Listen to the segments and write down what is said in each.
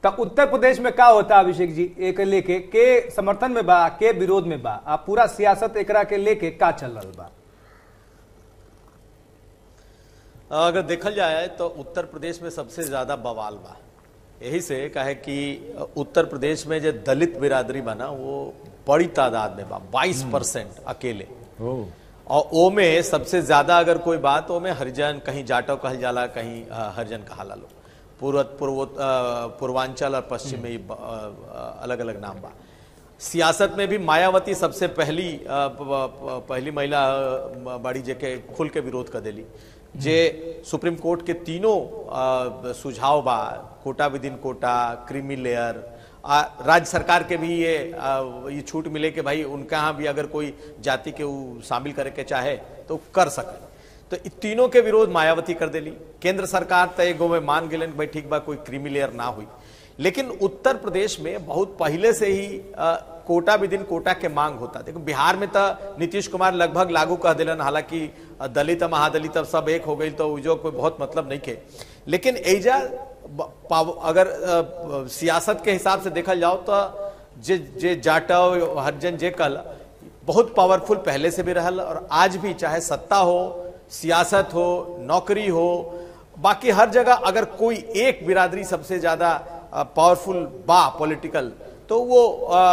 तो उत्तर प्रदेश में का होता अभिषेक जी एक लेके के समर्थन में बा के विरोध में बा आ पूरा सियासत एकरा के लेके का चल रहा बा अगर देखल जाए तो उत्तर प्रदेश में सबसे ज्यादा बवाल बा यही से कहे कि उत्तर प्रदेश में जो दलित बिरादरी बना वो बड़ी तादाद में बा 22 परसेंट अकेले और ओ में सबसे ज्यादा अगर कोई बात ओ में हरिजन कहीं जाटव कहल जाला कहीं अ, हरिजन कहाला लो पूर्व पूर्वो अ, पूर्वांचल और पश्चिम में अलग अलग नाम बा सियासत में भी मायावती सबसे पहली अ, प- प- पहली महिला अ, बड़ी जेके खुल के विरोध कर देली जे सुप्रीम कोर्ट के तीनों अ, सुझाव बा quota with in quota creamy layer आ, राज्य सरकार के भी ये आ, ये छूट मिले कि भाई उनका यहाँ भी अगर कोई जाति के उ शामिल करे के चाहे तो कर सके तो इ तीनों के विरोध मायावती कर देली केंद्र सरकार तो एगो में मान गेलन कि भाई ठीक बा कोई क्रीमी लेयर ना हुई लेकिन उत्तर प्रदेश में बहुत पहले से ही आ, कोटा विदिन कोटा के मांग होता देखो बिहार में तो नीतीश कुमार लगभग लागू कह दिलन हालांकि आ, दलित आ, महादलित अब सब एक हो गई तो उजो कोई बहुत मतलब नहीं के लेकिन एजा ब- पाव- अगर अ, सियासत के हिसाब से देखल जाओ तो जे जे जाटव हरिजन जे कल बहुत पावरफुल पहले से भी रहल और आज भी चाहे सत्ता हो सियासत हो नौकरी हो बाकी हर जगह अगर कोई एक बिरादरी सबसे ज्यादा पावरफुल बा पॉलिटिकल तो वो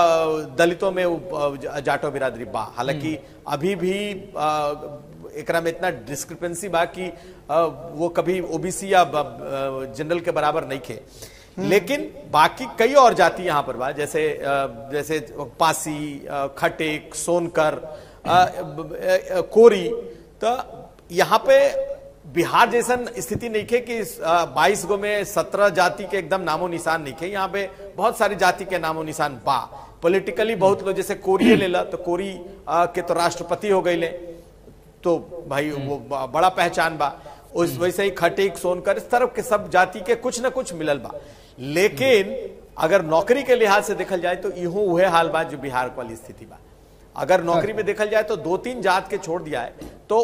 अ, दलितों में वो, अ, जाटो बिरादरी बा हालांकि अभी भी अ, एकरा में इतना डिस्क्रिपेंसी बा कि अ, वो कभी ओबीसी या जनरल के बराबर नहीं खे लेकिन बाकी कई और जाति यहाँ पर बा जैसे अ, जैसे पासी अ, खटेक सोनकर अ, ब- अ, कोरी तो यहाँ पे बिहार जैसन स्थिति नहीं खे कि बाईस गो में सत्रह जाति के एकदम नामो निशान नहीं खे यहाँ पे बहुत सारी जाति के नामो निशान बा पॉलिटिकली बहुत लोग जैसे कोरिये ले ला तो कोरी अ, के तो राष्ट्रपति हो गई ले तो भाई वो ब- बड़ा पहचान बा उस वैसे ही खटीक सोनकर इस तरफ के सब जाति के कुछ न कुछ मिलल बा लेकिन अगर नौकरी के लिहाज से देखल जाए तो इहो उहे हाल बा जो बिहार वाली स्थिति बा अगर नौकरी में देखल जाए तो दो तीन जात के छोड़ दिया है तो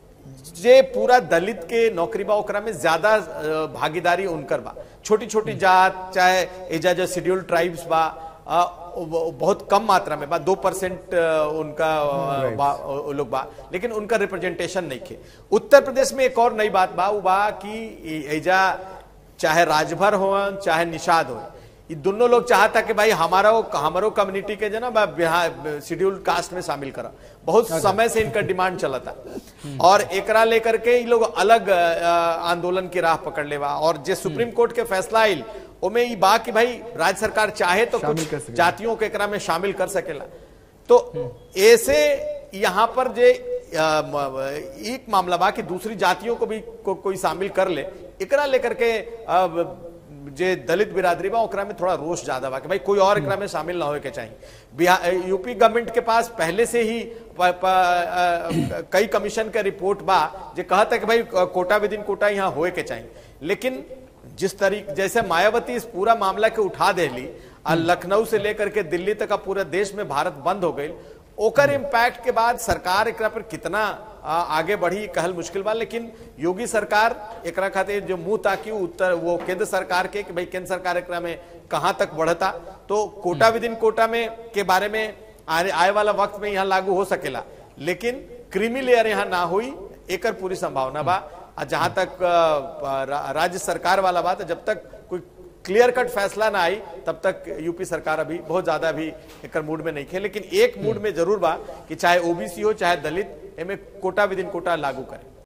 जे पूरा दलित के नौकरी बा ओकरा में ज्यादा अ, भागीदारी उनकर बा छोटी छोटी जात चाहे एजा जो शेड्यूल ट्राइब्स बा अ, वो बहुत कम मात्रा में बा दो परसेंट उनका अ, बा वो लोग बा लेकिन उनका रिप्रेजेंटेशन नहीं खे उत्तर प्रदेश में एक और नई बात बा वो बा कि ए- एजा चाहे राजभर हो चाहे निषाद हो ये दोनों लोग चाहता कि भाई हमारा हमारो कम्युनिटी के जो ना बा बिहार शेड्यूल कास्ट में शामिल करा बहुत समय से इनका डिमांड चला था और एकरा लेकर के ये लोग अलग अ, आंदोलन की राह पकड़ लेवा और जे सुप्रीम कोर्ट के फैसला आइल ओमे ई बा कि भाई राज्य सरकार चाहे तो शामिल कुछ कर सकेला। जातियों के एकरा में शामिल कर सकेला तो ऐसे यहाँ पर जे अ, म- एक मामला बा कि दूसरी जातियों को भी को, कोई शामिल कर ले एकरा लेकर के अ, जे दलित बिरादरी बा ओकरा में थोड़ा रोष ज्यादा बा कि भाई कोई और एकरा में शामिल ना होए के चाहिए बिहार यूपी गवर्नमेंट के पास पहले से ही प, प, अ, कई कमीशन का रिपोर्ट बा जे कहता है कि भाई कोटा विद इन कोटा यहाँ होए के चाहिए लेकिन जिस तरीके जैसे मायावती इस पूरा मामला के उठा देली आ लखनऊ से लेकर के दिल्ली तक का पूरे देश में भारत बंद हो गई ओकर इम्पैक्ट के बाद सरकार एकरा पर कितना आ, आगे बढ़ी कहल मुश्किल बा लेकिन योगी सरकार एकरा खातिर जो मुंह ताकि उत्तर वो केंद्र सरकार के कि भाई केंद्र सरकार एकरा में कहां तक बढ़ता तो कोटा विद इन कोटा में के बारे में आने आए वाला वक्त में यहाँ लागू हो सकेला लेकिन क्रीमी लेयर यहाँ ना हुई एकर पूरी संभावना बा आ जहां तक अ, रा- राज्य सरकार वाला बात है जब तक कोई क्लियर कट फैसला ना आई तब तक यूपी सरकार अभी बहुत ज्यादा अभी एकर मूड में नहीं खे लेकिन एक मूड में जरूर बा कि चाहे ओबीसी हो चाहे दलित एमे कोटा विद इन कोटा लागू करे